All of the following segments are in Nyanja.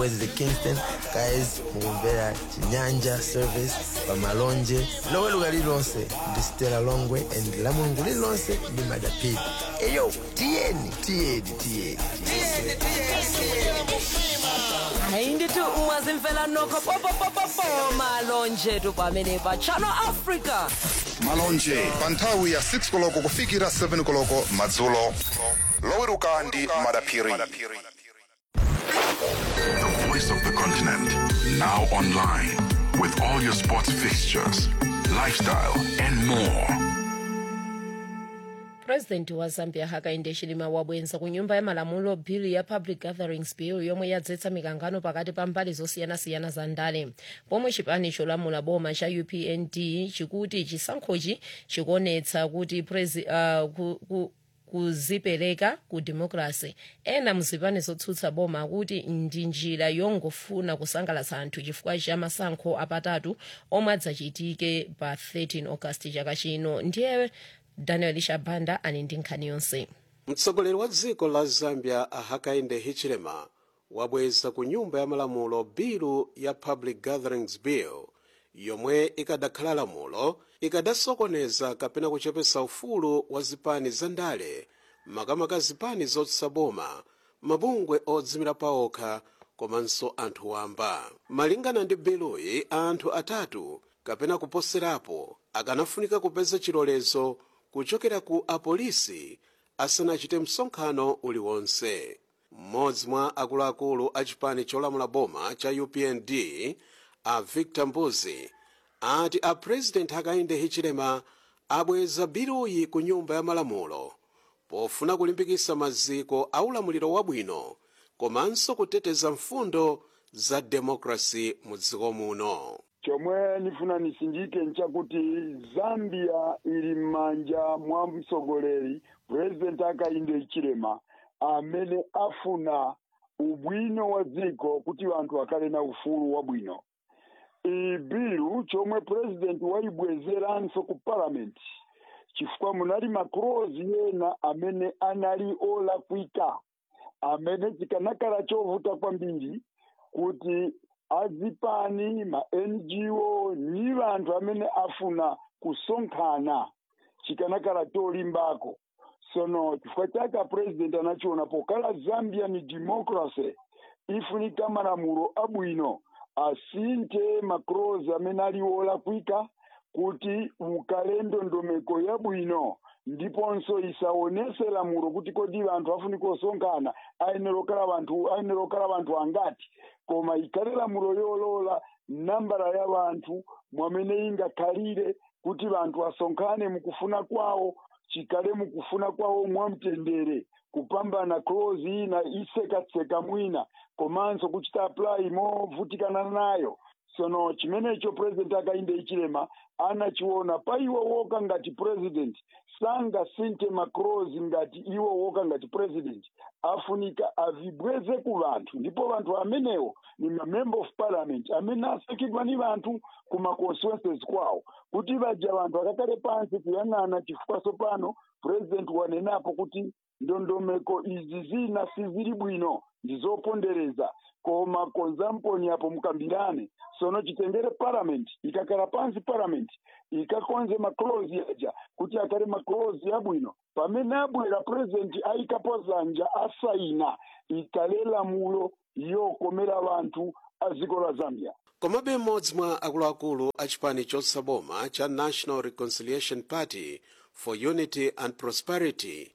mwezi kingston guys mukumvera chinyanja service pamalonje loweruka lililonse ndi stela longwe and la mulungu lililonse ndi madapidi eyo tiyeni tiyeni tiyeni hayi ndithi ungazimfela nokho popopopopo malonje tu pamene pa channel africa malonje pa nthawi ya 6 koloko kufikira 7 koloko madzulo loweruka ndi madaphiri The voice of the continent. Now online. With all your sports fixtures, lifestyle, and more. purezidenti wa zambia hakainde hichilema wabwenza ku nyumba ya malamulo bill ya public gatherings bill yomwe yadzetsa mikangano pakati pa mbali zosiyanasiyana za ndale pomwe chipani cholamula boma cha upnd chikuti chisankhochi chikuonetsa kuti prezi, uh, ku, ku, kuzipereka ku democracy ena muzipani zotsutsa boma kuti ndi njira yongofuna kusangalatsa anthu chifukwa cha masankho apatatu omwe adzachitike pa 13 august chaka chino ndiye daniel shabanda ali ndi nkhani yonse mtsogoleri wa dziko la zambia hakainde hichilema wabweza ku nyumba ya malamulo bilu ya public gatherings bill yomwe ikadakhala lamulo ikadasokoneza kapena kuchepesa ufulu wa zipani za ndale makamaka zipani zotsutsa boma mabungwe odzimira paokha komanso anthu wamba malingana ndi biluyi anthu atatu kapena kuposerapo akanafunika kupeza chilolezo kuchokera ku apolisi asanachite msonkhano uliwonse mmodzi mwa akuluakulu a chipani cholamula boma cha upnd a victor mbuzi ati a president hakainde hichilema abweza biluyi ku nyumba ya malamulo pofuna kulimbikitsa maziko a ulamuliro wabwino komanso kuteteza mfundo za demokrasi mu dziko muno chomwe nifuna nisindike nchakuti zambia ili m'manja mwa mtsogoleri purezidenti hakainde hichilema amene afuna ubwino wa dziko kuti anthu akhale na ufulu wabwino iyi bilu chomwe purezidenti waibwezeranso ku palamenti chifukwa munali maklozi ena amene anali olakwika amene chikanakhala chovuta kwambiri kuti azipani ma ngo ni vanthu amene afuna kusonkhana chikanakhala cholimbako sono chifukwa chake apresident anachiona pokala zambia ni democracy ifunika malamulo abwino asinthe maklozi amene ali olakwika kuti ukale ndondomeko yabwino ndiponso isaonese lamulo kuti kodi vanthu afunika osonkhana ayenera okhala vanthu ayenera okhala vanthu angati koma ikhale lamulo yolola nambala ya vanthu mwamene ingakhalire kuti vanthu asonkhane mukufuna kwawo chikhale mukufuna kwawo mwamtendere kupambana klozi ina isekatseka mwina komanso kuchita apply movutikana nayo sono chimenecho president hakainde hichilema anachiona pa iwo woka ngati president sangasinthe maklozi ngati iwo woka ngati president afunika avibweze ku vanthu ndipo vanthu amenewo ni mamember of parliament amene asankhidwa ni vanthu ku maconstituencies kwawo kuti vaja vanthu akakhale pansi kuyang'ana chifukwa tsopano president wanenapo kuti ndondomeko izi zina sizili bwino ndizopondereza koma konzamponi apo mukambirane sono chitengere parliament ikakhala pansi parliament ikakonze maklozi aja kuti akhale maklozi abwino pamene abwera president ayikapo zanja asaina ikhale lamulo yokomera vanthu a dziko la zambia komabe mmodzi mwa akuluakulu a chipani chotsutsa boma cha national reconciliation party for unity and prosperity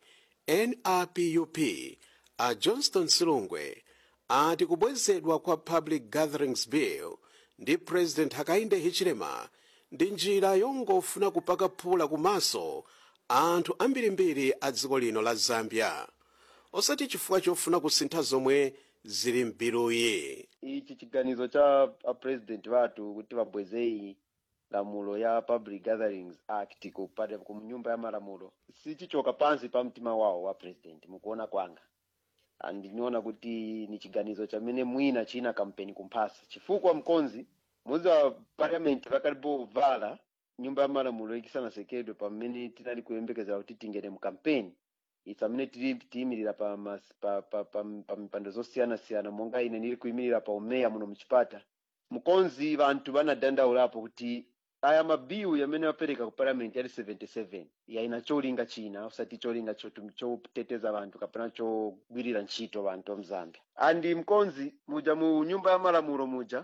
nrpup a johnston silungwe ati kubwezedwa kwa public gatherings bill ndi president hakainde hichilema ndi njira yongofuna kupaka phula kumaso anthu ambirimbiri a dziko lino la zambia osati chifukwa chofuna kusintha zomwe zili mbiluyi ichi chiganizo cha apresident vathu kuti vabwezeyi lamulo ya public gatherings act kupata ku nyumba ya malamulo sichichoka pansi pa mtima wawo wa president mukuona kwanga andiniona kuti ni chiganizo chamene mwina china kampeni kumphasa chifukwa mkonzi muzi wa parliament vakalipo vala nyumba ya malamulo ikisanasekedwe pamene tinali kuyembekezera kuti tingene mu kampeni ife amene tili tiyimirira pa mas- pa- pa- pa- pa mipando zosiyanasiyana monga ine ndili kuyimirira pa umeya muno mchipata mkonzi vanthu vanadandaulapo kuti aya mabill amene wapereka ku parliament ali 77 yaina cholinga china usati cholinga chotu- choteteza vanthu kapena chogwirira ntchito vanthu amzambia andi mkonzi muja mu nyumba ya malamulo muja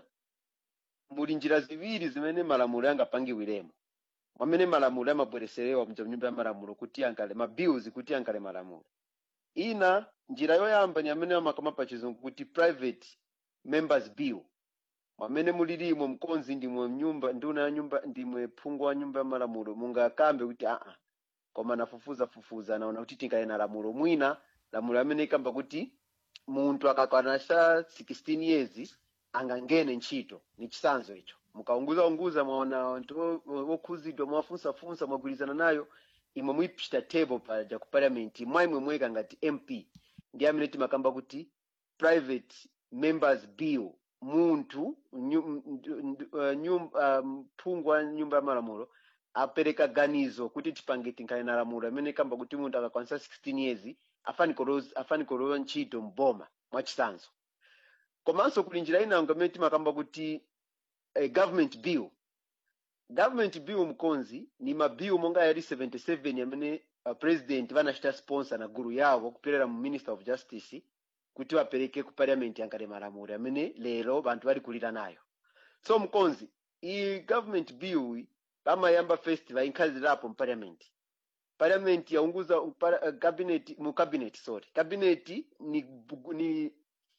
muli njira ziwiri zimene malamulo yangapangiwiremo mwamene malamulo amabwereserewa mja mnyumba ya malamulo kuti ankale mabills kuti ankale malamulo ina njira yoyamba ni amene amakamba pa chizungu kuti private members bill mwamene mulilimo mkonzi ndimwe mnyumba nduna ya nyumba ndimwe phungu wa nyumba ya malamulo mungakambe kuti aa koma nafufuza fufuza naona kuti tingaena lamulo mwina lamulo amene ikamba kuti munthu akakwana sa 16 years angangene ntchito ni chisanzo icho mukaunguza unguza mwaona anthu o- o- okhuzidwa mwafunsafunsa mwagwirizana nayo imwe muyipita table paja ku parliament mwaimwe mweka ngati mp ndi amene timakamba kuti private members bill munthu nyu- ndu- ndu- uh, nyum- uh, mphungu wa nyumba ya malamulo apereka ganizo kuti tipange tinkhale na lamulo amene kamba kuti munthu akakwanisa 16 years afanikolowa ntchito mboma mwachisanzo komanso kuli njira inango amene timakamba kuti eh, government bill government bill mkonzi ni mabill monga yali 77 amene uh, president vanachita sponsor na gulu yawo kupyolera mu minister of justice kuti vapereke ku parliament yankale malamulo amene lero vanthu vali kulira nayo so mkonzi iyi government bill vamayamba first vainkhazirapo mu parliament parliament yaunguza upara- uh, cabinet mu cabinet sorry cabinet ni, bugu- ni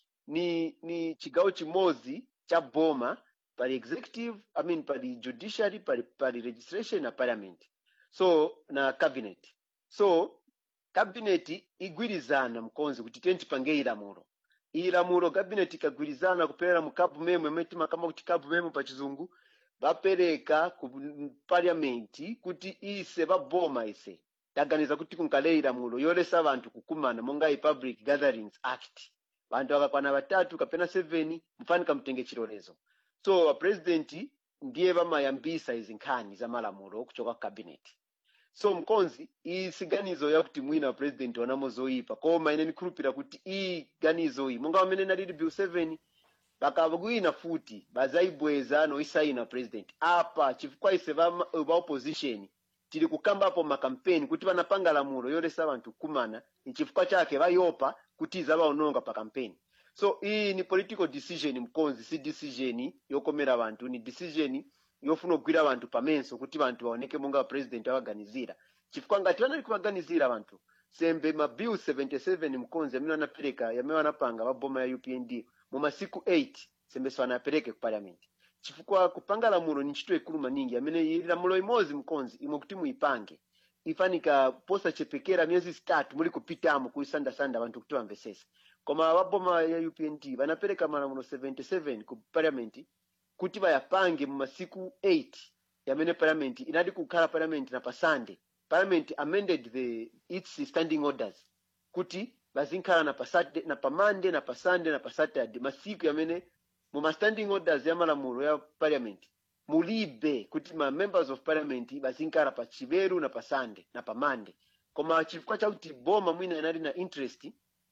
ni ni chigawo chimodzi cha boma pali executive i mean pali judiciary pali, pali registration na parliament so na cabinet so cabinet igwirizana mkonzi kuti tiye tipange ilamulo iyi lamulo cabinet ikagwirizana kupelera mu kapu memo imene timakamba kuti kapu memo pa chizungu vapereka ku parliament kuti ise vaboma ise taganiza kuti kunkale ilamulo yolesa vanthu kukumana monga i public gatherings act vanthu akakwana vatatu kapena 7 mufanika mtenge chilolezo so vapresidenti ndiye vamayambisa izi nkhani za malamulo kuchoka ku cabinet so mkonzi iyi siganizo yakuti mwina vapresidenti wanamo zoyipa koma ine ndikhulupira kuti iyi ganizo iyi monga pamene nalili bill 7 vakawina futi bazayibweza noisayina president apa chifukwa ise va va opposition tili kukambapo makampeni kuti vanapanga lamulo yolesa vanthu kukumana nchifukwa chake vayopa kuti izavaononga pa kampeni so iyi ni political decision mkonzi si decision yokomera vanthu ni decision yofuna kugwira vanthu pamenso kuti vanthu vaoneke monga president avaganizira chifukwa ngati vanali kuvaganizira vanthu sembe mabill 77 mkonzi amene anapereka yamene wanapanga vaboma ya upnd mu masiku 8 sembeso anapereke ku parliament chifukwa kupanga lamulo ni ntchito ikulu maningi amene ili lamulo imodzi mkonzi imwe kuti muyipange ifanika posachepekera miyezi itatu muli kupitamo kuisandasanda vanthu kuti vamvesese koma vaboma ya upnd vanapereka malamulo 77 ku parliament kuti vayapange mu masiku 8 yamene parliament inali kukhala parliament na pasande parliament amended the its standing orders kuti vazinkhala na pa Saturday- na pa monday na pa sunday na pa saturday masiku yamene mu ma standing orders ya malamulo ya parliament mulibe kuti ma members of parliament vazinkhala pa chiveru na pa sunday na pa monday koma chifukwa chakuti boma mwina inali na interest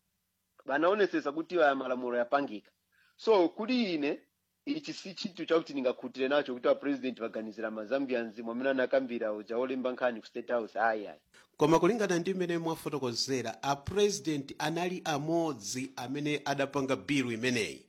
vanaonesesa kuti aya malamulo yapangika so kuli ine ichi si chinthu chakuti ndingakhutire nacho kuti apresident vaganizira mazambians mwamene anakambira uja olemba nkhani ku state house ayi ayi koma kulingana ndi mmene mwafotokozera apresident anali amodzi amene adapanga bilu imeneyi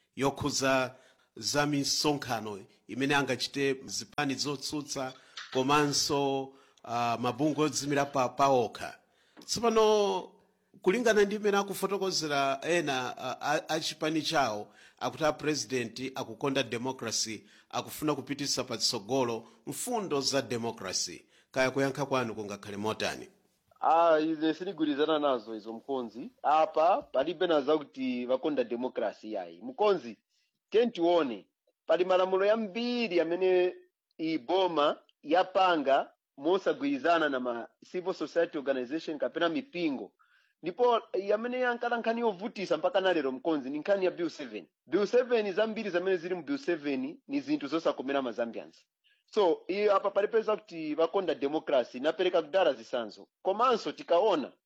yokhuza za misonkhano imene angachite zipani zotsutsa komanso uh, mabungwe odzimira pa paokha tsopano kulingana ndi mmene akufotokozera ena a- a- a chipani chawo akuti apresident akukonda democracy akufuna kupitisa patsogolo mfundo za democracy kaya kuyankha kwanu kungakhale motani ah izi sindigwirizana nazo izo mkonzi apa palibe na zakuti vakonda demokrasi yayi mkonzi tiye tione pali malamulo yambiri amene iboma yapanga mosagwirizana na ma civil society organization kapena mipingo ndipo yamene yankala nkhani yovutisa mpaka nalero mkonzi ni nkhani ya bill 7 bill 7 zambiri zamene zili mu bill 7 ni zinthu zosakomera mazambians so iyo apa palipeza kuti vakonda demokrasi inapereka kudala zisanzo komanso tikaona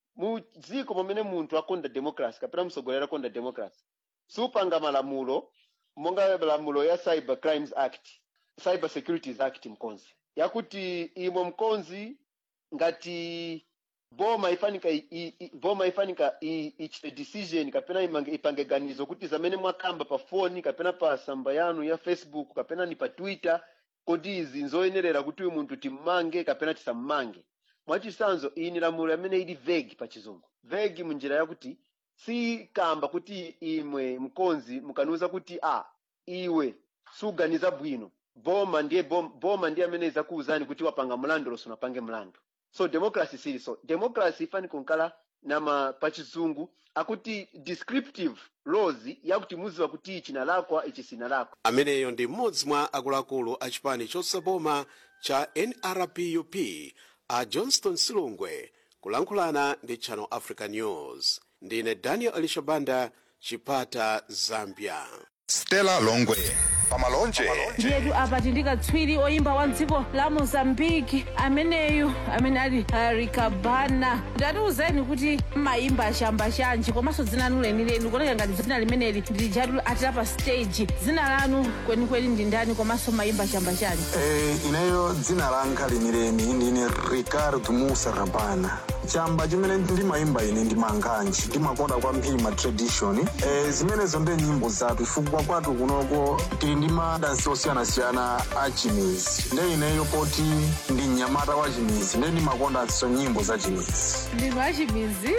mu dziko pamene munthu akonda democracy kapena mtsogoleri akonda democracy supanga malamulo monga malamulo ya cyber crimes act cyber securities act mkonzi yakuti imwe mkonzi ngati boma ifanika i- i- i- boma ifanika i- ichite decision kapena imange- ipange ganizo kuti zamene mwakamba pa foni kapena pa samba yanu ya facebook kapena ni pa twitter kodi izi nzoyenerera kuti uyu munthu timmange kapena tisammange mwachisanzo iyi ni lamulo amene ili vague pa chizungu vague munjira yakuti si kamba kuti imwe mkonzi mukaniuza kuti a iwe suganiza bwino boma ndiye bom- boma ndiye amene izakuwuzani kuti wapanga mlandu losi unapange mlandu so democracy sili so democracy ifani kunkala nama pachizungu akuti descriptive laws yakuti muziwa kuti ichi nalakwa ichi sinalakwa ameneyo ndi mmodzi mwa akuluakulu a chipani chosaboma cha nrpup a johnston silungwe kulankhulana ndi channel africa news ndine daniel elishabanda chipata zambia stella longwe pamalonje ndiyetu apa tindikatswiri oyimba wa dziko la mozambiki ameneyu amene ali arikabana ndatiuzeni kuti mayimba ashamba chanji komanso dzina lanu lenileni kuoneka ngati dzina limeneli ndilijatu atira pa stage dzina lanu kwenikweni ndi ndani komanso mayimba ashamba chanji Eh, ineyo dzina langa lenileni ndine ricardo musa rabana chamba chimene ndimayimba ine ndi manganji ndimakonda kwambiri ma tradition eh, zimenezo ndi nyimbo zathu chifukwa kwathu kunoko tili ndi madansi osiyanasiyana a chimizi nde ineyo poti ndi mnyamata wa chimizi nde ndimakondanso nyimbo za chimizi ndinu achimizi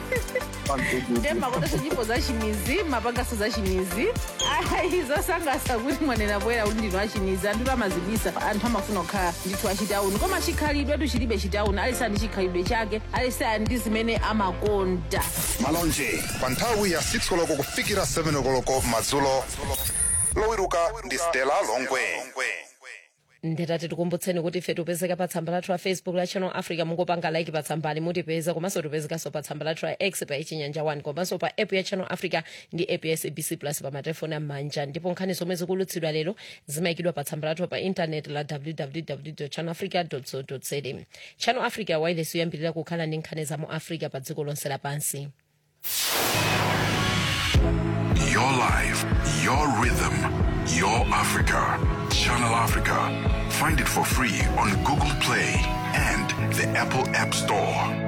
nde makondanso nyimbo za chimizi mapangaso za chimizi ayi zosangalatsa kuti mwanena poyera kuti ndinu achimizi anthu amazibisa anthu amafuna kukhala ndithu achitauni koma chikhalidwetu chilibe chitauni aliyense ali ndi chikhalidwe chake aliyense ali ndi zimene amakonda malonje pa nthawi ya 6 koloko kufikira 7 koloko madzulo lowiruka ndi stella longwe ndetati tikumbutseni kuti ife tipezeka pa tsamba lathu la facebook la channel africa mungopanga like pa tsambali mutipeza komanso tipezekanso pa tsamba lathu la x pa ichinyanja 1 komanso pa app ya channel africa ndi app ya sabc plus pa matelefoni am'manja ndipo nkhani zomwe zikulutsidwa lero zimayikidwa pa tsamba lathu pa intaneti la www channel africa co za channel africa wireless yoyambirira kukhala ndi nkhani za mu africa pa dziko lonse lapansi Your life, your rhythm, your Africa. Channel Africa. Find it for free on Google Play and the Apple App Store.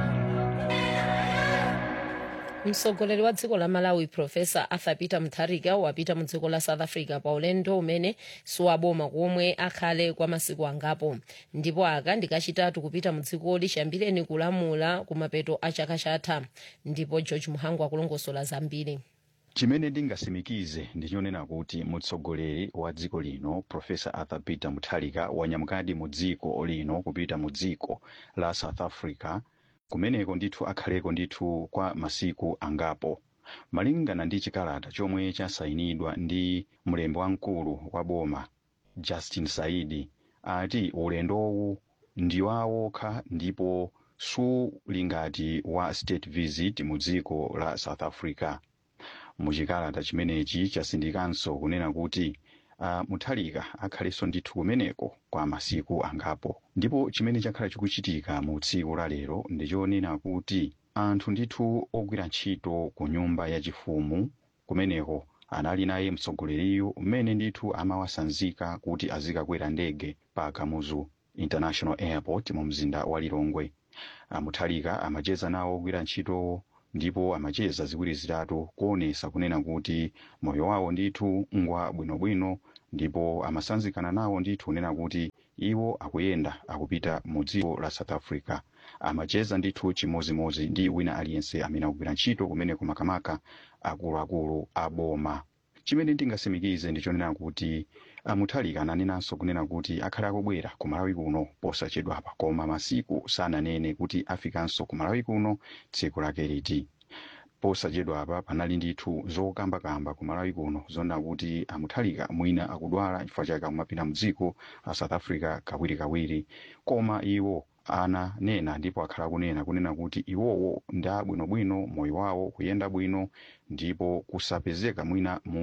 mtsogoleri wa dziko la malawi profesa arthur peter mutharika wapita mu dziko la south africa pa ulendo umene siwaboma komwe akhale kwa masiku angapo ndipo aka ndikachitatu kupita mu dzikoli chiyambireni kulamula kumapeto a chaka chatha ndipo george muhangu akulongosola zambiri chimene ndingasimikize ndichonena kuti mutsogoleri wa dziko lino profesa arthur peter mutharika wanyamukadi mu dziko lino kupita mu dziko la south africa kumeneko ndithu akhaleko ndithu kwa masiku angapo malingana ndi chikalata chomwe chasayinidwa ndi mlembi wamkulu wa boma justin saidi ati ulendowu ndi wawokha ndipo suli ngati wa state visit mu dziko la south africa muchikalata chimenechi chasindikanso kunena kuti uh, mutharika akhalenso ndithu kumeneko kwa masiku angapo ndipo chimene chakhala chikuchitika mu tsiku la lero ndichonena kuti anthu ndithu ogwira ntchito ku nyumba yachifumu kumeneko anali naye mtsogoleriyu mmene ndithu amawasanzika kuti azikakwera ndege pa kamuzu international airport mu mzinda wa lilongwe Ah, mutharika amacheza nawo ogwira ntchito ndipo amacheza ziwiri zitatu kuonesa kunena kuti moyo wawo ndithu ngwa bwinobwino ndipo amasanzikana nawo ndithu kunena kuti iwo akuyenda akupita mu dziko la south africa amacheza ndithu chimozimozi ndi wina aliyense amene akugwira ntchito kumene kumakamaka akuluakulu a boma chimene ndingasimikize ndichonena kuti ah, mutharika ananenanso kunena kuti akhale akubwera ku malawi kuno posachedwapa koma masiku sananene kuti afikanso ku malawi kuno tsiku lake liti posachedwapa panali ndithu zokambakamba ku malawi kuno zonena kuti amuthalika mwina akudwala chifukwa chake akumapita mu dziko la south africa kawirikawiri koma iwo ananena ndipo akhala kunena kunena kuti iwowo ndi abwinobwino moyo wawo kuyenda bwino ndipo kusapezeka mwina mu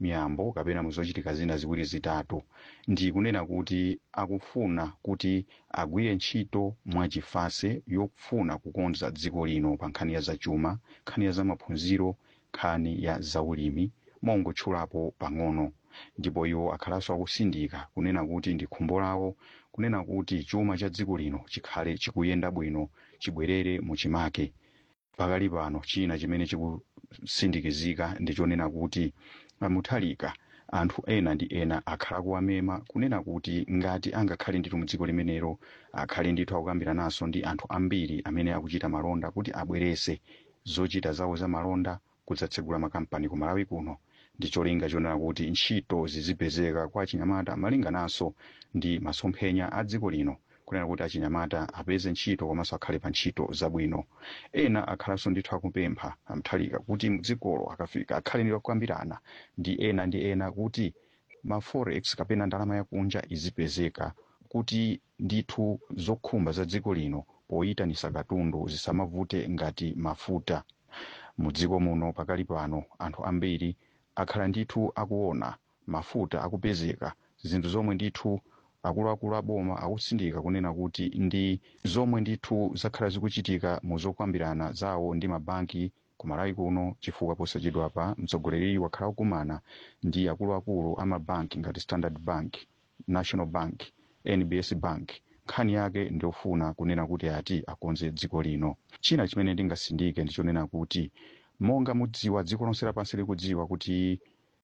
miyambo kapena muzochitika zina ziwiri zitatu ndi kunena kuti akufuna kuti agwire ntchito mwachifase yofuna kukonza dziko lino pa nkhani ya zachuma nkhani ya zamaphunziro nkhani ya zaulimi mongotchulapo pang'ono ndipo iwo akhalanso akusindika kunena kuti ndi khumbo lawo kunena kuti chuma cha dziko lino chikhale chikuyenda bwino chibwerere muchimake pakali pano china chimene chikusindikizika ndi chonena kuti muthalika anthu ena ndi ena akhala kuwamema kunena kuti ngati angakhale ndithu mudziko limenelo akhale ndithu akukambira naso ndi anthu ambiri amene akuchita malonda kuti abwerese zochita zawo za malonda kudzatsegula makampani ku malawi kuno ndi cholinga chonena kuti ntchito zizipezeka kwa achinyamata malingananso ndi masomphenya a dziko lino kunena kuti achinyamata apeze ntchito komanso akhale pa ntchito zabwino ena akhalanso ndithu akupempha amthalika kuti mdzikolo akafika akhale ndi kukambirana ndi ena ndi ena kuti ma forex kapena ndalama yakunja izipezeka kuti ndithu zokhumba za dziko lino poyitanisa katundu zisamavute ngati mafuta mudziko muno pakali pano anthu ambiri akhala ndithu akuona mafuta akupezeka zinthu zomwe ndithu akuluakulu aboma akusindika kunena kuti ndi zomwe ndithu zakhala zikuchitika mu zokambirana zawo ndi mabanki ku malawi kuno chifukwa posachedwapa mtsogoleri wakhala kukumana ndi akuluakulu a mabanki ngati standard bank national bank nbs bank nkhani yake ndiofuna kunena kuti ati akonze dziko lino china chimene ndingasindike ndichonena kuti monga mudziwa dziko lonse lapansi likudziwa kuti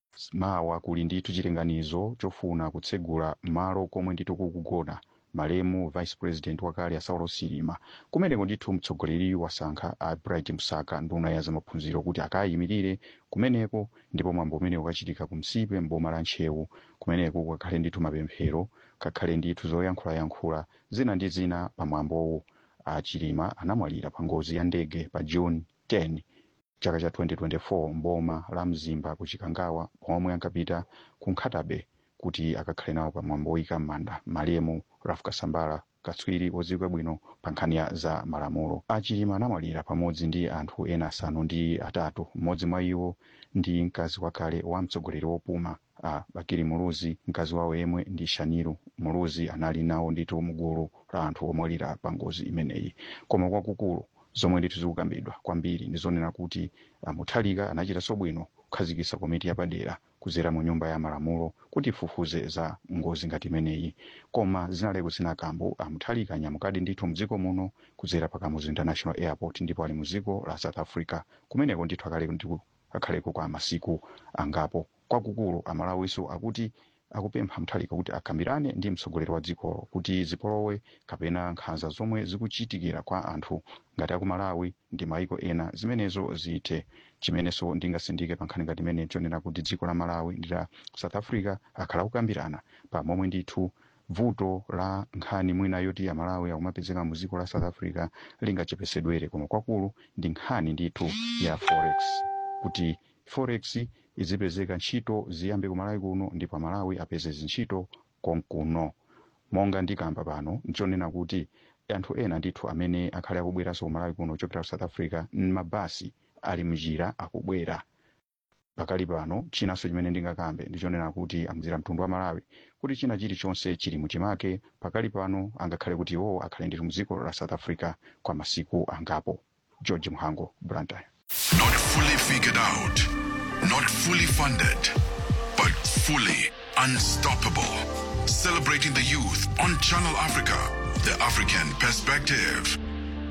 mawa kuli ndithu chilinganizo chofuna kutsegula malo komwe ndithu kukugona malemu vice president wakale a saulo silima kumeneko ndithu mtsogoleri wasankha a bright msaka nduna ya zamaphunziro kuti akayimirire kumeneko ndipo mwambo umene ukachitika ku msipe mboma la ntchewu kumeneko kakhale ndithu mapemphero kakhale ndithu zoyankhulayankhula zina ndi zina pa mwambowu a chilima anamwalira pa ngozi ya ndege pa june 10 chaka cha 2024 mboma la mzimba ku chikangawa pomwe ankapita ku nkhatabe kuti akakhale nawo pa mwambo woyika m'manda malemu raf kasambala katswiri wodziwika bwino pa nkhani ya za malamulo achilima anamwalira pamodzi ndi anthu ena asanu ndi atatu mmodzi mwa iwo ndi mkazi wakale wa mtsogoleri wopuma a bakiri muluzi mkazi wawo yemwe ndi shaniru muluzi anali nawo ndithu mgulu la anthu omwalira pa ngozi imeneyi koma kwakukulu zomwe ndithu zikukambidwa kwambiri ndi zonena kuti uh, muthalika anachitanso bwino kukhazikitsa komiti yapadera kudzera mu nyumba ya malamulo kuti ifufuze za ngozi ngati imeneyi koma zinaleko zinakambo amuthalika anyamukadi ndithu mdziko muno kudzera pa kamuzu international airport ndipo ali mdziko la south africa kumeneko ndithu akaleko ndithu akhaleko kwa masiku angapo kwakukulu amalawiso akuti akupempha mthalika kuti akambirane ndi mtsogoleri wa dzikolo kuti zipolowe kapena nkhanza zomwe zikuchitikira kwa anthu ngati aku malawi ndi maiko ena zimenezo zithe chimenenso ndingasindike pa nkhani ngati imene chonena kuti dziko la malawi ndi la south africa akhala kukambirana pamomwe ndithu vuto la nkhani mwina yoti amalawi akumapezeka mu dziko la south africa lingachepesedwere koma kwakulu ndi nkhani ndithu ya forex kuti forex izipezeka ntchito ziyambe ku malawi kuno ndipo amalawi apeze zintchito konkuno monga ndikamba pano nchonena kuti anthu ena ndithu amene akhale akubweranso ku malawi kuno kuchokera ku south africa mabasi ali mnjira akubwera pakali pano chinanso chimene ndingakambe ndichonena kuti amuzira mtundu wa malawi kuti china chilichonse chili muchimake pakali pano angakhale kuti iwo akhale ndithu mdziko la south africa kwa masiku angapo george mhango blantyre Not fully figured out, not fully funded, but fully unstoppable. Celebrating the youth on Channel Africa, the African perspective.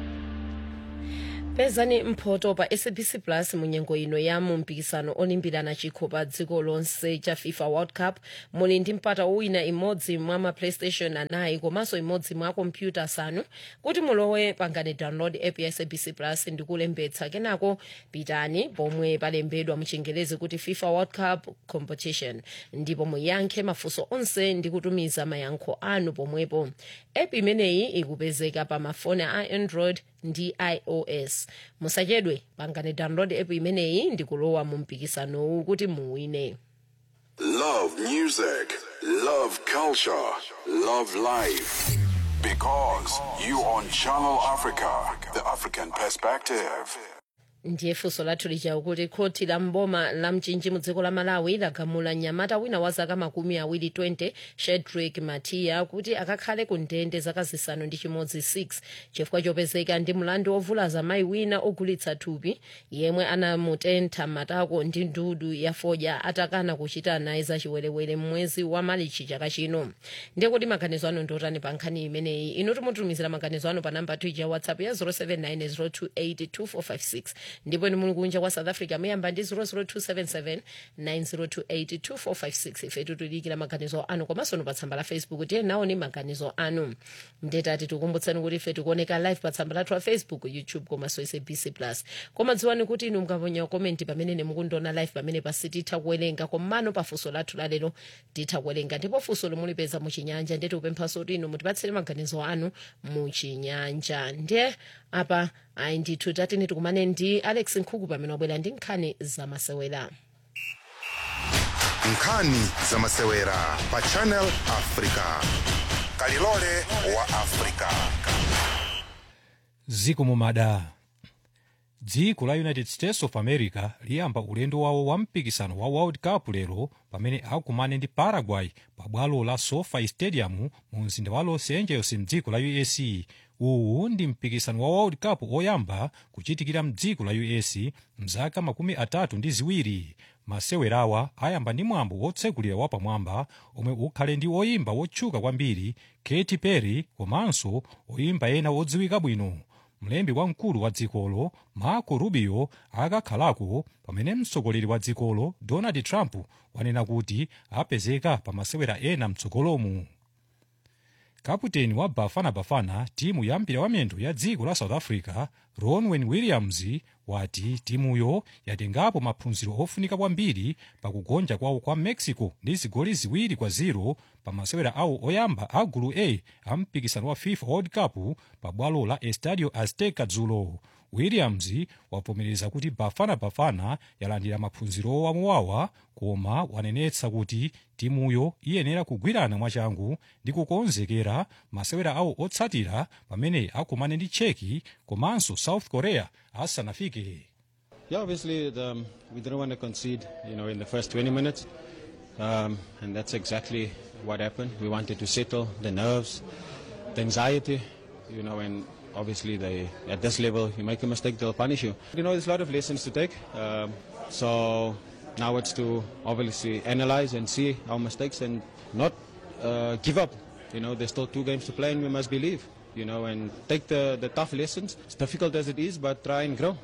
pezani mphoto pa sabc plus munyengo ino ya mu mpikisano olimbirana chikho pa dziko lonse cha fifa world cup muli ndi mpata wina imodzi mwa ma playstation anayi komanso imodzi mwa kompyuta asanu kuti mulowe pangani download app ya sabc plus ndi kulembetsa kenako pitani pomwe palembedwa muchingelezi kuti fifa world cup competition ndipo muyankhe mafunso onse ndi kutumiza mayankho anu pomwepo app imeneyi ikupezeka pa mafoni a android ndi ios musachedwe pangani download app imeneyi ndi kulowa mu mpikisanowu kuti muwine Love music, love culture, love life. Because you on Channel Africa, the African perspective. ndiye funso lathu lija kuti khoti la mboma la mchinji mu dziko la malawi lagamula mnyamata wina wa zaka makumi awiri 20 shedrick matiya kuti akakhale ku ndende zaka zisanu ndi chimodzi 6 chifukwa chopezeka ndi mlandu wovulaza mayi wina ogulitsa thupi yemwe anamutentha matako ndi ndudu ya fodya atakana kuchita naye zachiwerewere mwezi wa malichi chaka chino ndiye kuti maganizo anu ndiotani pa nkhani imeneyi inu timutumizira maganizo anu pa namba tuija ya whatsapp ya 07902825456 ndipo inu muli kunja kwa south africa muyamba ndi 0027790282456 ife titulikira maganizo anu komanso pa tsamba la facebook tiye naoni maganizo anu ndetati tikumbutsani kuti ife tikuoneka live pa tsamba lathu la facebook youtube komanso sabc plus koma dziwani kuti inu mukaponya komenti pamene mukundiona live pamene pasi titha kuwerenga komano pa funso lathu lalero titha kuwerenga ndipo funso lomulipeza muchinyanja ndeti upemphaso kuti inu mutipatsire maganizo anu muchinyanja ndiye apa ayi ndithu tatini tikumane ndi alex nkhuku pamene wabwera ndi nkhani zamasewera nkhani zamasewera pa channel africa kalilole wa africa ziko mumada dziko la united states of america liyamba ulendo wawo wa mpikisano wa world cup lero pamene akumane ndi paraguay pa bwalo la sofi stadium mu mzinda wa los angeles mdziko la us uwu ndi mpikisano wa world cup oyamba kuchitikira mdziko la us mzaka makumi atatu ndi ziwiri masewerawa ayamba ndi mwambo wotsekulira wapamwamba omwe ukhale ndi oyimba wotchuka kwambiri katy perry komanso oyimba ena odziwika bwino mlembi wamkulu wa dzikolo marco rubio akakhalako pamene mtsogoleri wa dzikolo donald trump wanena kuti apezeka pa masewera ena mtsogolomu kaputeni wa bafana bafana timu ya mpira wamiyendo ya dziko la south africa ronwen williams wati timuyo yatengapo maphunziro ofunika kwambiri pakugonja kwawo kwa mexico ndi zigoli ziwiri kwa 0 pa masewera awo oyamba a gulu a a mpikisano wa fifa world cup pa bwalo la estadio azteca dzulo williams wavomereza kuti bafana bafana yalandira maphunziro wamowawa koma wanenetsa kuti timuyo iyenera kugwirana mwachangu ndi kukonzekera masewera awo otsatira pamene akumane ndi cheki komanso south korea asanafike Yeah, obviously the, um, we didn't want to concede, you know, in the first 20 minutes, um, and that's exactly what happened. We wanted to settle the nerves, the anxiety, you know, and obviously they at this level, you make a mistake, they'll punish you. You know, there's a lot of lessons to take. Um, so now it's to obviously analyze and see our mistakes and not uh, give up. You know, there's still two games to play, and we must believe. You know, and take the, the tough lessons, as difficult as it is, but try and grow.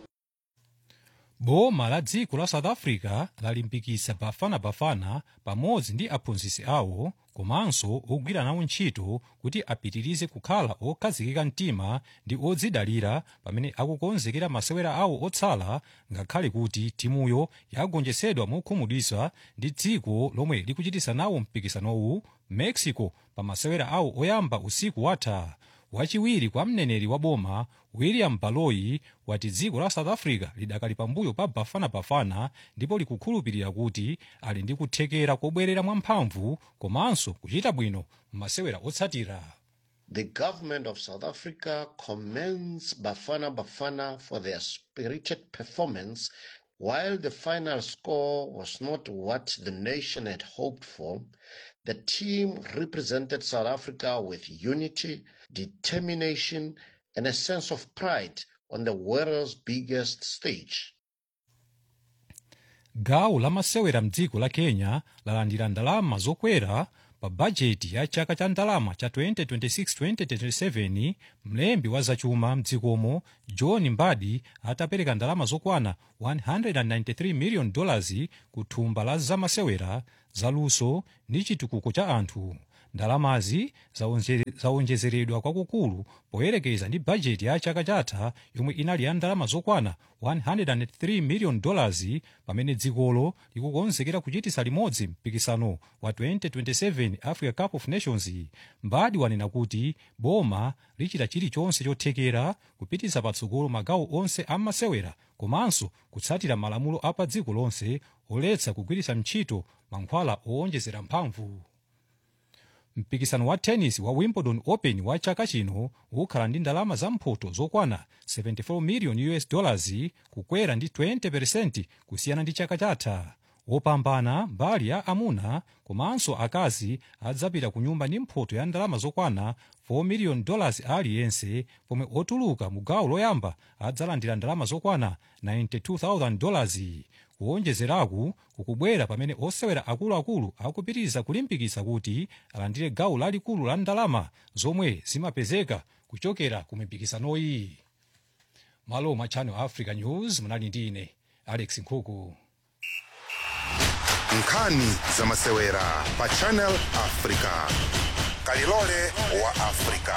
boma la dziko la south africa lalimbikitsa bafana bafana pamodzi ndi aphunzitsi awo komanso ogwira nawo ntchito kuti apitirize kukhala okhazikika mtima ndi odzidalira pamene akukonzekera masewera awo otsala ngakhale kuti timuyo yagonjetsedwa mokhumudwitsa ndi dziko lomwe likuchitisa nawo mpikisanowu mexico pa masewera awo oyamba usiku watha wachiwiri kwa mneneri wa boma william baloyi wati dziko la south africa lidakali pambuyo pa bafana bafana ndipo likukhulupirira kuti ali ndi kuthekera kobwerera mwamphamvu komanso kuchita bwino m'masewera otsatira The government of South Africa commends Bafana Bafana for their spirited performance. While the final score was not what the nation had hoped for, the team represented South Africa with unity, determination, and a sense of pride on the world's biggest stage. gawo la masewera mdziko la kenya lalandira ndalama zokwera pa bajeti ya chaka cha ndalama cha 2026-2027 mlembi wa zachuma mdzikomo john mbadi atapereka ndalama zokwana 193 million dollars ku thumba la zamasewera zaluso ndi chitukuko cha anthu ndalamazi zaonje- zaonjezeredwa kwakukulu poyerekeza ndi bajeti ya chaka chatha yomwe inali ya ndalama zokwana 103 million dollars pamene dzikolo likukonzekera kuchitisa limodzi mpikisano wa 2027 africa cup of nations mbadi wanena kuti boma lichita chilichonse chothekera kupitisa patsogolo magawo onse a masewera komanso kutsatira malamulo a pa dziko lonse oletsa kugwiritsa ntchito mankhwala owonjezera mphamvu mpikisano wa tennis wa wimbledon open wa chaka chino ukhala ndi ndalama zamphoto zokwana 74 million us dollars kukwera ndi 20 kusiyana ndi chaka chatha wopambana mbali ya amuna komanso akazi adzapita ku nyumba ndi mphoto ya ndalama zokwana 4 million dollars aliyense pomwe otuluka mu gawo loyamba adzalandira ndalama zokwana 92000 dollars kuwonjezeraku kukubwera pamene osewera akuluakulu akupitiriza kulimbikitsa kuti alandire gawo lalikulu la ndalama zomwe zimapezeka kuchokera ku mipikisanoyi malo mwa channel africa news munali ndi ine alex nkhuku nkhani zamasewera pa channel africa kalilole wa africa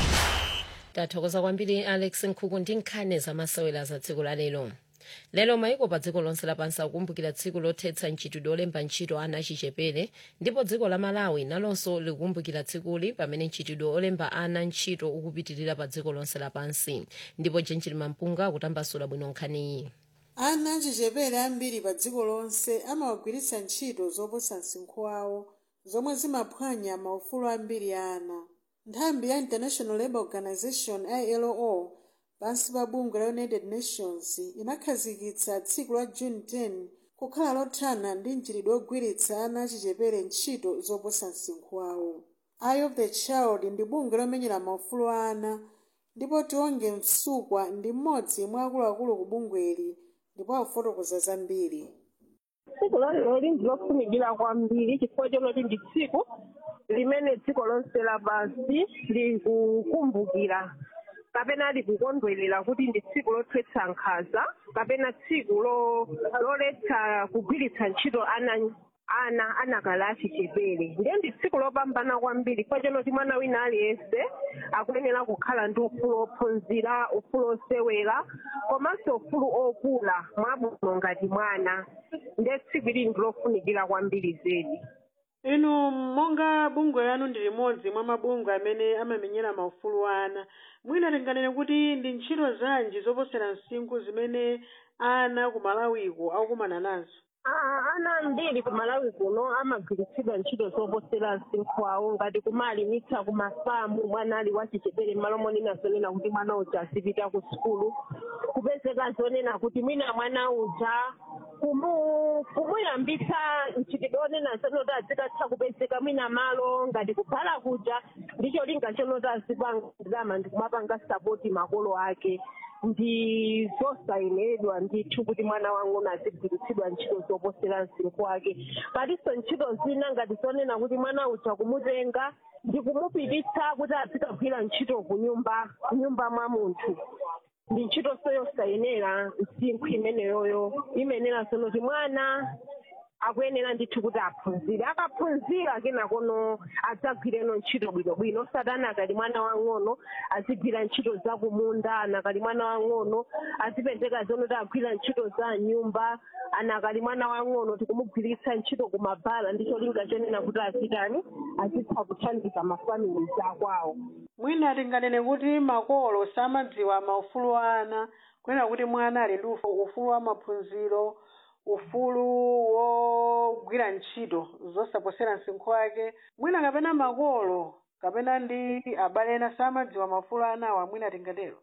tathokoza kwambiri alex nkhuku ndi nkhani zamasewera za tsiku la lero lero maiko pa dziko lonse lapansi akukumbukira tsiku lothetsa mchitidwe olemba ntchito ana achichepere ndipo dziko la malawi nalonso likukumbukira tsikuli pamene mchitidwe olemba ana ntchito ukupitirira pa dziko lonse lapansi ndipo jenjili mampunga akutambasula bwino nkhaniyi ana achichepere ambiri pa dziko lonse amawagwiritsa ntchito zoposa msinkhu wawo zomwe zimaphwanya maufulu ambiri a ana nthambi ya international labour organization ilo pansi pa bungwe la united nations inakhazikitsa tsiku la june 10 kukhala lothana ndi mchitidwe ogwiritsa ana achichepere ntchito zoposa msinkhu wawo eye of the child ndi bungwe lomenyera maufulu a ana ndipo tionge msukwa ndi mmodzi mwa akuluakulu ku bungweli ndipo akufotokoza zambiri tsiku lalero ndilofunikira kwambiri chifukwa chonoti ndi tsiku limene dziko lonse lapansi likukumbukira kapena likukondwerera kuti ndi tsiku lothetsa nkhanza kapena tsiku lo- loletsa kugwiritsa ntchito ana ana anakala achichepere ndiye ndi tsiku lopambana kwambiri chifukwa chonoti mwana wina aliyense akuyenera kukhala ndi ufulu ophunzira ufulu osewera komanso ufulu okula mwabwino ngati mwana ndiye tsiku ili ndilofunikira kwambiri zedi inu monga bungwe lanu ndi limodzi mwa mabungwe amene amamenyera maufulu ana mwina tinganene kuti ndi ntchito zanji zoposera msinkhu zimene ana ku malawiko akukumana nazo Ah, ana ambiri ku malawi kuno amagwiritsidwa ntchito zoposera msinkhu awo ngati kumalimitsa ku mafamu mwana ali wachichepere m'malo monena zonena kuti mwana uja azipita ku sukulu kupezeka zonena kuti mwina mwana uja kumu kumuyambitsa mchitidwe onena zonoti azikatha kupezeka mwina malo ngati kubhala kuja ndicho linga chonoti azipangama ndi kumapanga sapoti makolo ake ndi zosayenedwa ndithu kuti mwana wang'ono azigwiritsidwa ntchito zoposera msinkhu wake palinso ntchito zina ngati zonena kuti mwana uja kumutenga ndi kumupititsa kuti azikagwira ntchito ku nyumba nyumba mwa munthu ndi ntchito yosayenera msinkhu imeneyoyo imenera zonoti mwana akuyenera ndithu kuti aphunzire akaphunzira kenakono adzagwireno ntchito bwinobwino osati ana akali mwana wang'ono azigwira ntchito za kumunda ana akali mwana wang'ono azipezeka zonoti agwira ntchito za nyumba ana akali mwana wang'ono tikumugwiritsa ntchito kumabhala ndicho linga chonena kuti azitani azitha kuthandiza mafamili akwawo mwina tinganene kuti makolo samadziwa maufulu a ana kunena kuti mwana ali ndi ufo- ufulu wa maphunziro ufulu wogwira ntchito zosaposera msinkhu wake mwina kapena makolo kapena ndi abale ena samadziwa maufulu a anawa mwina tingatero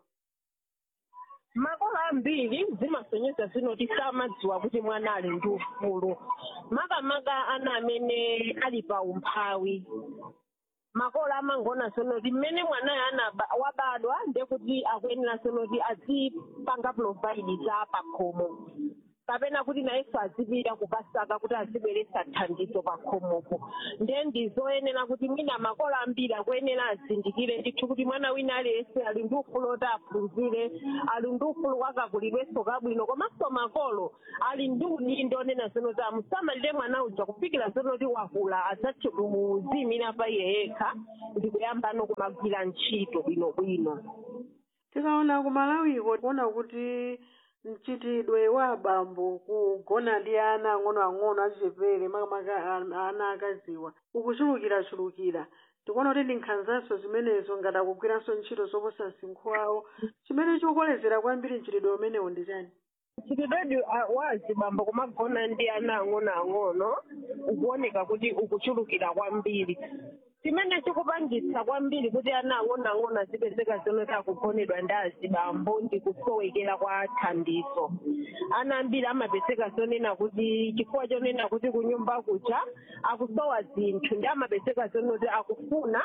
makolo ambiri zimasonyeza zinoti samadziwa kuti mwana ali ndi ufulu makamaka ana amene ali pa umphawi makolo amangona sonoti mmene mwanayo anaba wabadwa ndekuti akuyenera sonoti azipanga provide za pakhomo kapena kuti nayenso azipita kukasaka kuti azibweretsa thandizo pakhomopo ndiye ndizoyenera kuti mwina makolo ambiri akuyenera azindikire ndithu kuti mwana wina aliyense ali ndi ufulu oti aphunzire ali ndi ufulu wakakulidwenso kabwino komanso makolo ali ndi udindo onena zonoti amusamalire mwana uja kufikira zonoti wakula adzathe kuziyimira pa iye yekha ndi kuyambano kumagwira ntchito bwinobwino tikaona ku malawiko kuona kuti mchitidwe wa abambo kugona ndi ana ang'onoang'ono achichepere makamaka a- ana akaziwa ukuchulukirachulukira tikuona kuti ndi nkhanzanso zimenezo ngati akugwiranso ntchito zoposa msinkhu wawo chimene chikukolezera kwambiri mchitidwe umenewu ndi chani mchitidwe wa azibambo kumagona ndi ana ang'onoang'ono ukuoneka kuti ukuchulukira kwambiri chimene chikupangitsa kwambiri kuti ana ang'onoang'ono azipezeka zonoti akugonedwa ndi azibambo ndi kusowekera kwa thandizo ana ambiri amapezeka zonena kuti chifukwa chonena kuti kunyumba kuja akusowa zinthu ndi amapezeka zonoti akufuna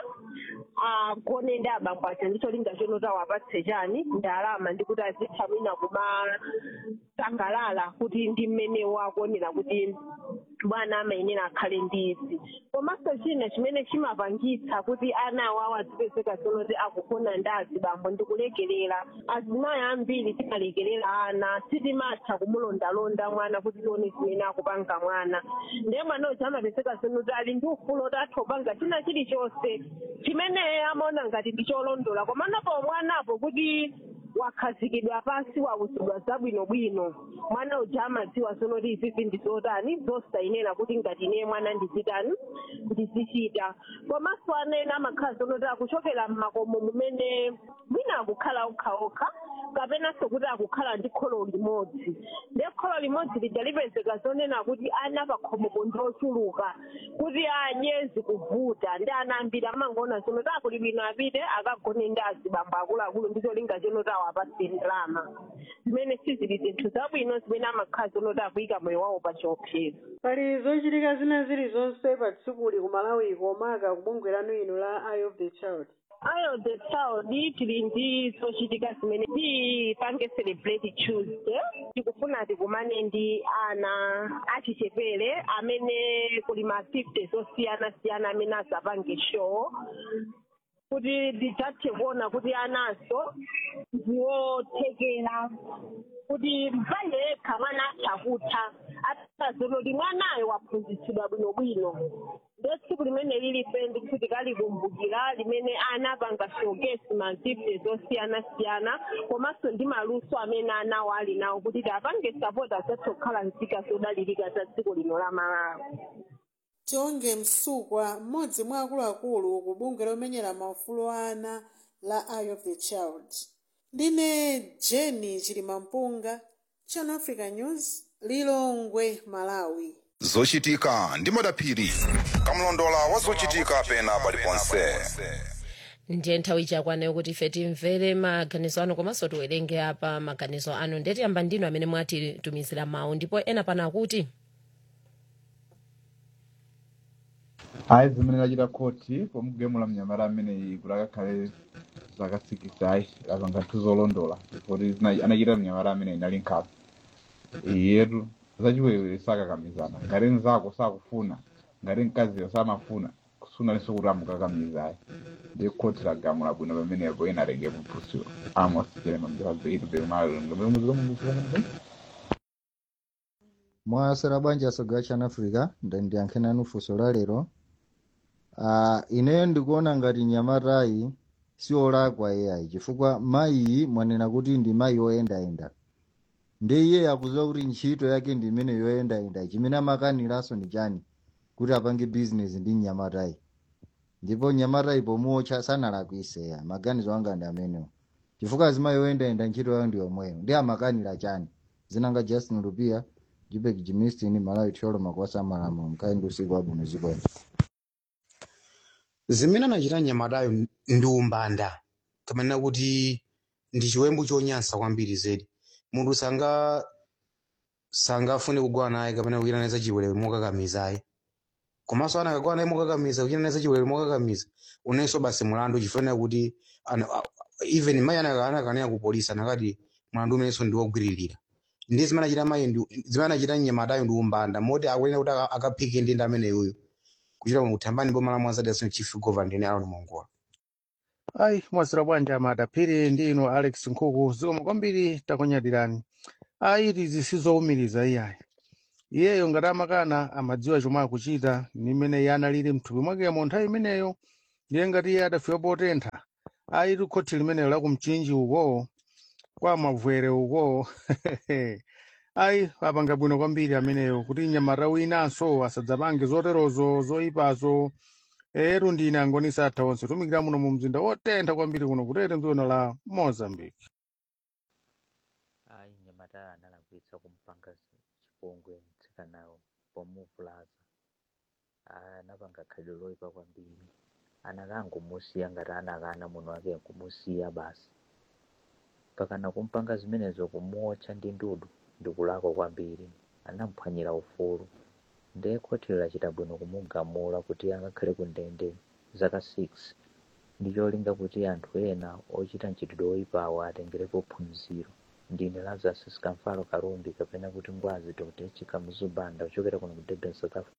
agone ndi abambo aja ndicho linga chonoti awapatse chani ndalama ndi kuti azitha mwina kumasangalala kuti ndi mmene wakuonera kuti bwana amayenera akhale ndi izi komanso china chimene chimapangitsa kuti ana awawo azipezeka zonoti akugona ndi azibambo ndi kulekerera azimayi ambiri timalekerera ana sitimatha kumulondalonda mwana kuti tione zimene akupanga mwana ndiye mwana uja amapezeka zonoti ali ndi ufulu oti atha kupanga china chilichonse chimene amaona ngati ndi cholondola komanapo mwanapo kuti wakhazikidwa pasi wawuzidwa zabwinobwino mwana uja amadziwa zonoti izizi ndizotani zosayenera kuti ngati ine mwana ndizitani ndizichita komanso ana ena amakhala zonoti akuchokera m'makomo mumene mwina akukhala okhaokha kapenanso kuti akukhala ndi kholo limodzi ndiye kholo limodzi lija lipezeka zonena kuti ana pakhomopo ndi ochuluka kuti adye zikuvuta ndi ana ambiri amangoona zonoti akuli bwino apite akagone ndi azibambo akuluakulu ndicho linga chonoti awapatse ndalama zimene sizili zinthu zabwino zimene amakhala zonoti akuyika moyo wawo pa chiopsezo pali zochitika zina zilizonse pa tsikuli ku malawi komaka kubungwe lanu ino la eye of the child eye of the child tili ndi zochitika zimene tipange celebrate tuesday tikufuna tikumane ndi ana achichepere amene kuli ma 50 zosiyana-siyana amene azapange show kuti tidzathe kuona kuti anaso ndiwothekera kuti mpande yekha mwana atha kutha atazona kuti mwanayo waphunzitsidwa bwinobwino ndo tsiku limene lilipe ndikuti tikalikumbukira limene ana apanga showcase mazifte zosiyana-siyana komanso ndi maluso amene anawo ali nawo kuti tiapange sapoti azathe kukhala nzika zodalirika za dziko lino la malawi tionge msukwa mmodzi mwa akuluakulu ku bungwe lomenyera maufulu a ana la eye of the child ndine jeni chilimampunga channel africa news lilongwe malawi zochitika ndi madaphiri kamlondola wa zochitika pena paliponse ndiye nthawi chakwana kuti ife timvere maganizo anu komanso tiwerenge apa maganizo anu ndetiyamba ndinu amene mwatitumizira mawu ndipo ena pana akuti hayi zimene lachita khoti pomugemula mnyamata ameneyi kuti akakhale zaka sikisayi apanga nthu zolondola kuti zina- anachita mnyamata ameneyi nali nkhawa iyetu zachiwerewere sakakamizana ngati mzako sakufuna ngati mkaziyo samafuna sunalinso kuti amukakamizayi ndi khoti lagamula bwino pamenepo ena atenge mphusiro amos jerema mjapazeitu pemalongomemuzikamumuzikamumuzi mwasera bwanji asogera chana africa ndandiyankhe nanu funso la lero uh, ineyo ndikuona ngati nyamatayi siolakwa iyayi chifukwa mayiyi mwanena kuti ndi mayi oyendayenda ndi iye akuziwa kuti ntchito yake ndi imene yoyendayenda chimene amakaniranso ndi chani kuti apange bizinesi ndi nyamatayi ndipo nyamatayi pomuotcha sanalakwiseya maganizo anga ndi amenewo chifukwa azimayi oyendayenda ntchito yayo ndi yomweyo ndi amakanira chani zinanga justin lupia jibek jimistin malawi thiolo makwasa malamulo mkaindi usiku wabwino zikwene zimene anachita nyamatayo ndi umbanda kamanena kuti ndi chiwembu chonyansa kwambiri zedi munthu sanga sangafune kugwana naye kapena kuchita naye zachiwerewere mokakamizayi komanso ana akagwana naye mokakamiza kuchita naye zachiwerewere mokakamiza unenso basi mulandu chifanira kuti ana- a- even mayi ana- anakanena ku polisi anakati mulandu umenenso ndi wogwiririra ndi zimene anachita mayi ndi- zimene anachita nyamatayo ndi umbanda moti akuyenera kuti aka- akaphike ndi ndi ameneyoyo kuchita kuthambani boma la mwanzadi asino chief governor ndine alon mongola ayi mwazira bwanji amadaphiri ndi inu alex nkhuku zikoma kwambiri takunyadirani ayi tizi sizowumiriza iyayi iyeyo ngati amakana amadziwa chomwe akuchita nimene iye analili mthupi mwakemo nthawi imeneyo ndiye ngati iye adafika potentha ayi tikhothi limeneyo la kumchinji uko kwa mavwere uko ayi apanga bwino kwambiri ameneyo kuti nyamata winanso asadzapange zoterozo zoyipazo eru ndine angonisa atha onse tumikira muno mu mzinda wotentha kwambiri kuno kutete mdzikono la mozambique ayi nyamata analakwitsa kumpanga chipongwe mtsikanawo pomuvulaza anapanga khalidwe loyipa kwambiri anakangumusiya ngati anakana muno wake nkumusiya basi pakana kumpanga zimenezo kumuotcha ndi ndudu ndikulakwa kwambiri anamuphwanyira ufulu ndiye khoti lachita bwino kumugamula kuti angakhale ku ndende zaka 6 ndi cholinga kuti anthu ena ochita mchitidwe oyipawo atengerepo phunziro ndine lazarus sikamfalo kalumbi kapena kuti ngwazi dr chikamuzubanda kuchokera kuno ku durban south africa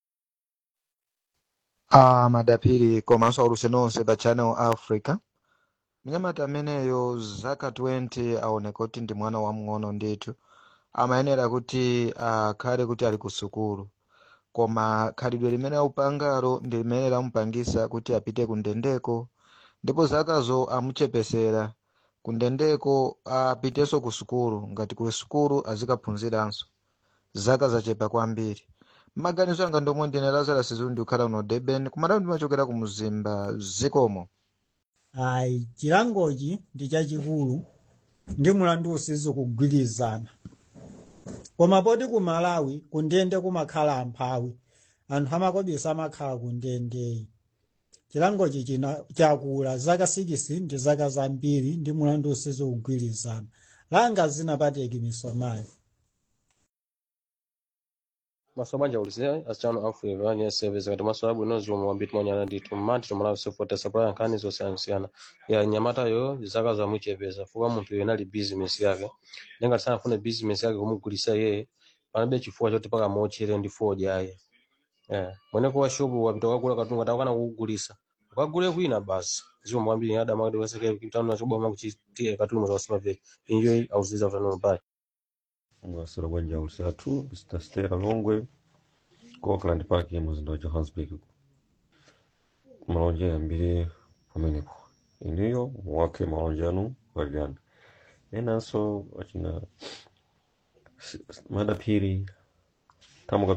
a madapiri komanso auluse nonse pa channel africa mnyamata ameneyo zaka 20 aoneka kuti ndi mwana wamng'ono ndithu amayenera kuti akhale kuti ali ku sukulu koma khalidwe limene aupangalo ndi limene lamupangisa kuti apite ku ndendeko ndipo zakazo amuchepesera ku ndendeko apitenso ku sukulu ngati ku sukulu azikaphunziranso zaka zachepa kwambiri maganizo anga ndomwe ndine lazarus zundi kukhala kuno durban kumadawu ndimachokera ku mzimba zikomo ayi chilangochi ndi chachikulu ndi mulandu usizi kugwirizana koma poti ku malawi kundende kumakhala amphawi anthu amakobisa amakhala kundendeyi chilangochi china chakula zaka 6 ndi zaka zambiri ndi mulandu usizi kugwirizana langa zinapateki misomayo masomanja ulise asichano africa vanye service kati maso abwino zomwe wambiti mwanyana ndithu mmanthi tomalawi sefota supply nkhani zosiyanasiyana ya nyamatayo zaka zamuchepeza fuka munthu yena ali business yake nenga sanafune business yake kumugulisa yeye panabe chifukwa choti paka mochere ndi ford yaye eh mwene kwa shopu wapita wakula katunga takana kukugulisa ukagule kwina basi zomwe mwambiri ada makati weseke kitano nachoboma kuchitie katunga zawasima veke enjoy auziza utano mbaya mwasira bwanja ulusatu mr stera longwe ku auckland park muzinda wa johannesburg malonje ambiri pamenepo iniyo wake malonje anu walirana enanso achina madapiri tamuka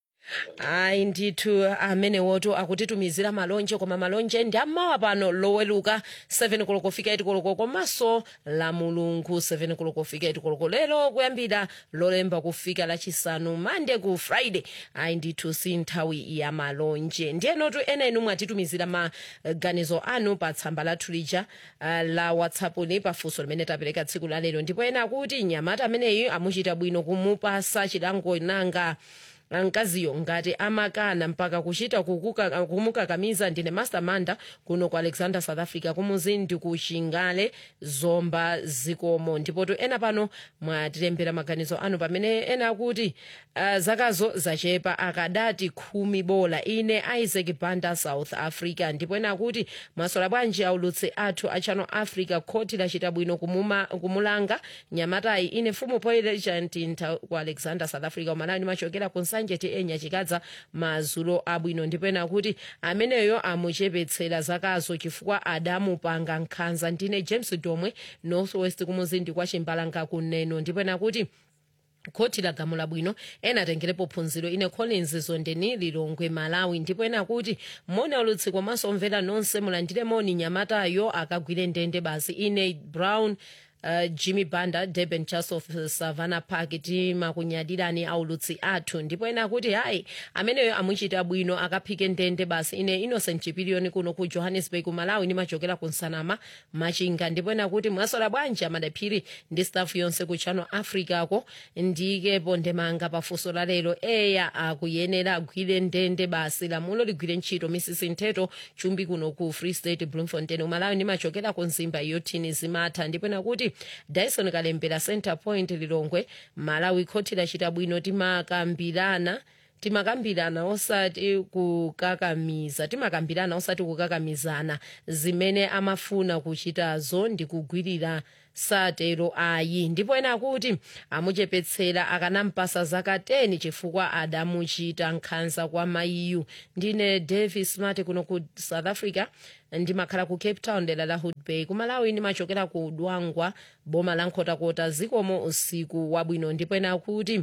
ayi ndithu amenewoto akutitumizira malonje koma malonje ndi ammawa pano loweluka 7 koloko fika 8 koloko komanso la mulungu 7 koloko kufika 8 koloko lero kuyambira lolemba kufika lachisanu mande ku friday ayi ndithu si nthawi ya malonje ndiyenotu enenu mwatitumizira maganizo anu pa tsamba lathu lija uh, la whatsapp ni pafunso limene tapereka tsiku la lero ndipo ena akuti nyamata ameneyi amuchita bwino kumupasa chilango nanga mkaziyo ngati amakana mpaka kuchita kukuka- kumukakamiza ndine mastermanda kuno ku alexander south africa kumuzindi ku chingale zomba zikomo ndipotu ena pano mwatilembera maganizo anu pamene ena akuti uh, zakazo zachepa akadati khumi bola ine isaac banda south africa ndipo ena akuti masola bwanji aulutse athu a channel africa khoti lachita bwino kumuma, kumulanga nyamatayi ine fumu poilechantinta ku alexander south africa umalawi ndimachokera ku nsanje ti enya chikadza mazulo abwino ndipo ena kuti ameneyo amuchepetsera zakazo chifukwa adamupanga nkhanza ndine james domwe northwest kumuzindi kwa chimbalanga kuneno ndipo ena kuti khoti lagamula bwino ena atengerepo phunziro ine collins zondeni lilongwe malawi ndipo ena kuti moni aulutsi komanso omvera nonse mulandire moni nyamatayo akagwire ndende basi ine brown Uh, jimmy banda durban church of savannah park timakunyadirani aulutsi athu ndipo ena kuti hayi ameneyo amuchita bwino akaphike ndende basi ine innocent chipiliyoni kuno ku johannesburg malawi ndimachokera ku nsanama machinga ndipo ena kuti mwasola bwanji amadaphiri ndi staff yonse ku channel africa ko ndikepo ndemanga pafunso la lero eya akuyenera agwire ndende basi lamulo ligwire ntchito misisi ntheto chumbi kuno ku free state bloemfontein umalawi ndimachokera ku nzimba yotini zimatha ndipo ena kuti dyson kalembera center point lilongwe malawi khoti lachita bwino timakambirana timakambirana osati kukakamiza timakambirana osati kukakamizana zimene amafuna kuchitazo ndi kugwirira satero ayi ndipo ena akuti amuchepetsera akanampasa zaka 10 chifukwa adamuchita nkhanza kwa mayiyu ndine davis mati kuno ku south africa ndimakhala ku cape town dera la hood bay kumalawi ndimachokera ku dwangwa boma la nkhotakota zikomo usiku wabwino ndipo ena akuti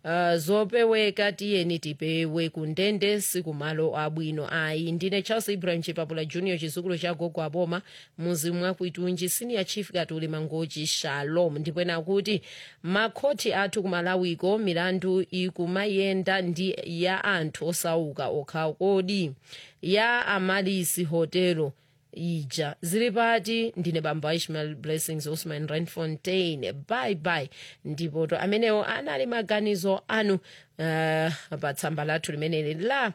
Uh, zopeweka tiyeni tipewe kundende sikumalo abwino ayi ndine charles ibrahim chipapula junior chizukulu cha gogo aboma muzi mwakuitunji senior chief katuli mangochi shalom ndipena kuti makhoti athu kumalawiko milandu ikumayenda ndi ya anthu osauka okha kodi ya amalisi hotelo ija zili pati ndine bamba ishmael blessings osman randfontein bye bye ndipo to amenewo anali maganizo anu uh, pa tsamba lathu limeneli la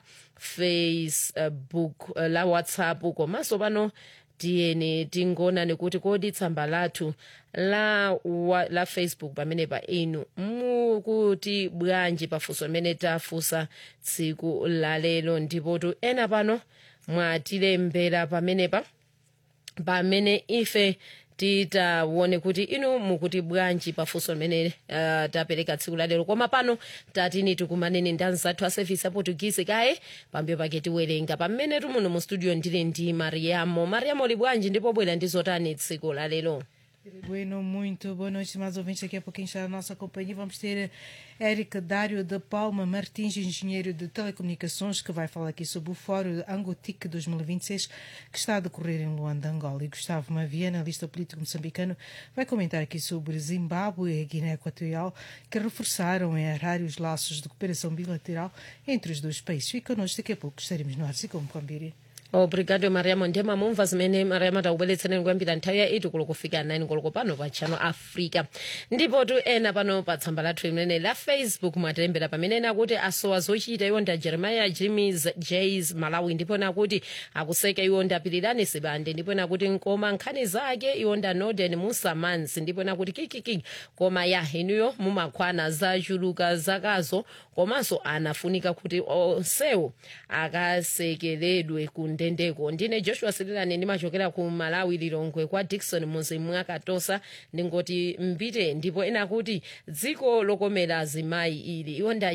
facebook uh, la whatsapp komanso pano tiyeni tingonani kuti kodi tsamba lathu la, wa, la facebook pamenepa inu mukuti bwanji pafunso limene tafunsa tsiku lalelo ndipotu ena pano mwatilembera pamenepa pamene ife titaone kuti inu mukuti bwanji pafunso limene uh, tapereka tsiku lalero koma pano tatini tikumaneni ndi anzathu a service aportugisi kaye pambuyo pake tiwerenga pamene tumuno mu studio ndili ndi mariamo mariamo li bwanji ndipo bwera ndi zotani tsiku lalero Bueno, muito boa noite, mais ouvintes. Daqui a pouquinho está a nossa companhia. Vamos ter Érica Dário de Palma Martins, engenheiro de telecomunicações, que vai falar aqui sobre o Fórum Angotic 2026, que está a decorrer em Luanda, Angola. E Gustavo Mavia, analista político moçambicano, vai comentar aqui sobre Zimbábue e Guiné Equatorial, que reforçaram em horários laços de cooperação bilateral entre os dois países. Fica connosco, daqui a pouco estaremos no ar, se como Pambiri. obrigado mariamo ndiye mamumva zimene mariamo takubweretsereni kuyambira nthawi ya 8 koloko kufika 9 koloko pano pa channel africa ndipo tu ena pano pa tsamba lathu limene la facebook mwatilembera pamene nakuti asowa zochita iwo nda jeremiah jimis jas malawi ndipo nakuti akuseka iwo ndapirirani sibande ndipo nakuti nkoma nkhani zake iwo nda norden musamansi ndipo nakuti kikiki koma ya inuyo mumakwana zachuluka zakazo komanso anafunika kuti onsewo akasekeredwe kundendeko ndine joshua sirilani ndimachokera ku malawi lilongwe kwa dikson muzi mwakatosa ndingoti mbite ndipo ena kuti dziko lokomera azimayi ili iwo nda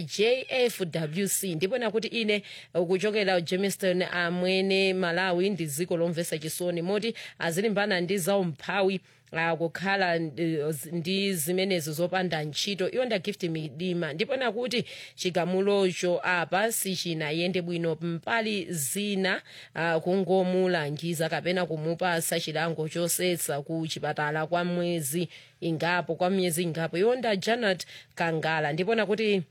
jfwc ndipo ena kuti ine kuchokera jamestown amwene malawi ndi dziko lomvesa chisoni moti azilimbana ndi zaumphawi akukhala ndi zimenezo zopanda ntchito iwo nda gift midima ndipo nakuti chigamulocho apa sichinayende bwino mpali zina uh, kungomulangiza kapena kumupasa chilango chosetsa ku chipatala kwa mwezi ingapo kwa miyezi ingapo iwo nda janet kangala ndipo nakuti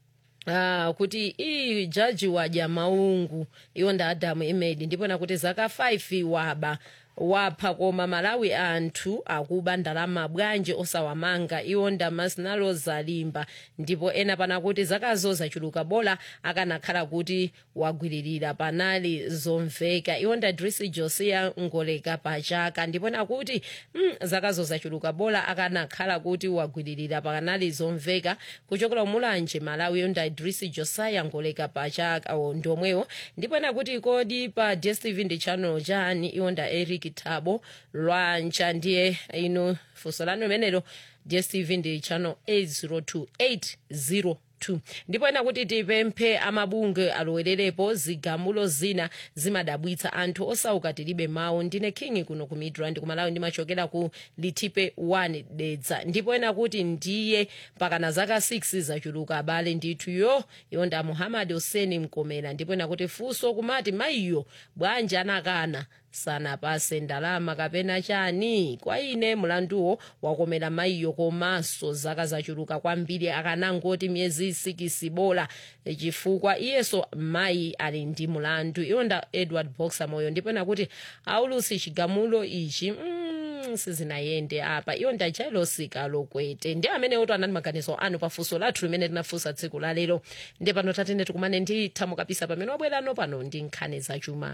Ah, kuti iyi jaji wadya maungu iwo nda adamu imedi ndipo nakuti zaka 5 waba wapha koma malawi anthu akuba ndalama bwanji osawamanga iwo ndamasnalo zalimba ndipo ena panakuti zakazo zachuluka bola akanakhala kuti wagwiririra panali zomveka iwo ndadrisi josia ngoleka pachaka ndipo nakuti mm, zakazo zachuluka bola akanakhala kuti wagwiririra panali zomveka kuchokera mulanje malawi iwo ndadrisi josiah ngoleka pachaka o ndomwewo ndipo nakuti kodi pa dstv ndi channel chani iwo nda eric thabo lwancha ndiye ino funso lanu limenelo dstv ndi channel 802802 ndipo ena kuti tipemphe amabunge alowererepo zigamulo zina zimadabwitsa anthu osauka tilibe mawu ndine king kuno ku midrand kumalawi ndimachokera ku litipe 1 dedza ndipo ena kuti ndiye pakana zaka 6 zachuluka abale ndithu yo yonda muhammad hussein mkomera ndipo ena kuti funso kumati mayiyo bwanji anakana sanapase ndalama kapena chani kwa ine mlanduwo wakomera mayiyo komanso zaka zachuluka kwambiri akanangoti miyezi sikisi bola chifukwa iyeso mayi ali ndi mlandu iwonda edward boxer moyo ndipo nakuti aulusi chigamulo ichi mm, sizinayende apa iwo ndajayilosika lokwete ndi amene oto anali maganizo anu pafunso lathu limene tinafunsa tsiku lalero ndi pano tatene tikumane ndi thamo kapisa pamene wabwerano pano ndi nkhani zachuma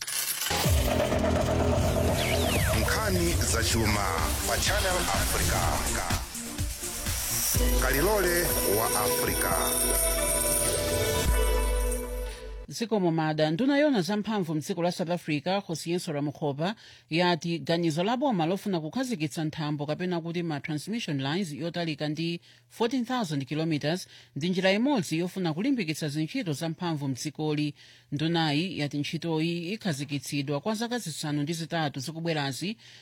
nkhani zachuma pa channel africa kalilole wa africa zikomo mada nduna yona zamphamvu mdziko la south africa josiyenso ramukhopa yati ganizo la boma lofuna kukhazikitsa nthambo kapena kuti ma transmission lines yotalika ndi 14000 km ndi njira imodzi yofuna kulimbikitsa zintchito zamphamvu mdzikoli ndunayi yati ntchitoyi ikhazikitsidwa kwa zaka zisanu ndi zitatu zikubwerazi